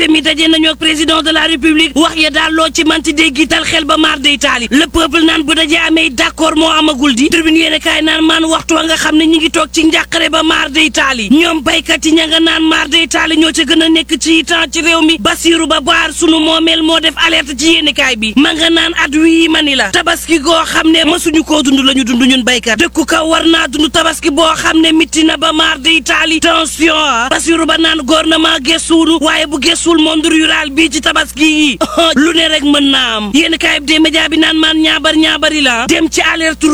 te mi daje nañu ak président de la république wax ya daal loo ci manti dee giital xel ba maar day taali le peuple naan bu dajee amee d'accord moo amagul di tribune yéene kaay naan maan waxtu wa nga xam ne ñi ngi toog ci njàqare ba maar day taali ñoom baykat yi ña nga naan maar day taali ñoo ca gën a nekk ci temps ci réew mi Basiru ba baar sunu moomeel moo def alerte ci yéene kaay bi ma nga naan at wii mani la tabaski goo xam ne mësuñu koo dund la ñu dund ñun baykat dëkku kaw war naa dund tabaski boo xam ne mitti na ba maar day taali tension ah Basiru ba naan gouvernement gëstuwunu waaye bu gëstuwul monde rural bii ci tabaski yi lu ne rek mën naa am yéen kaay bi de média bi naan maan ñaabar ñaabari la dem ci alerte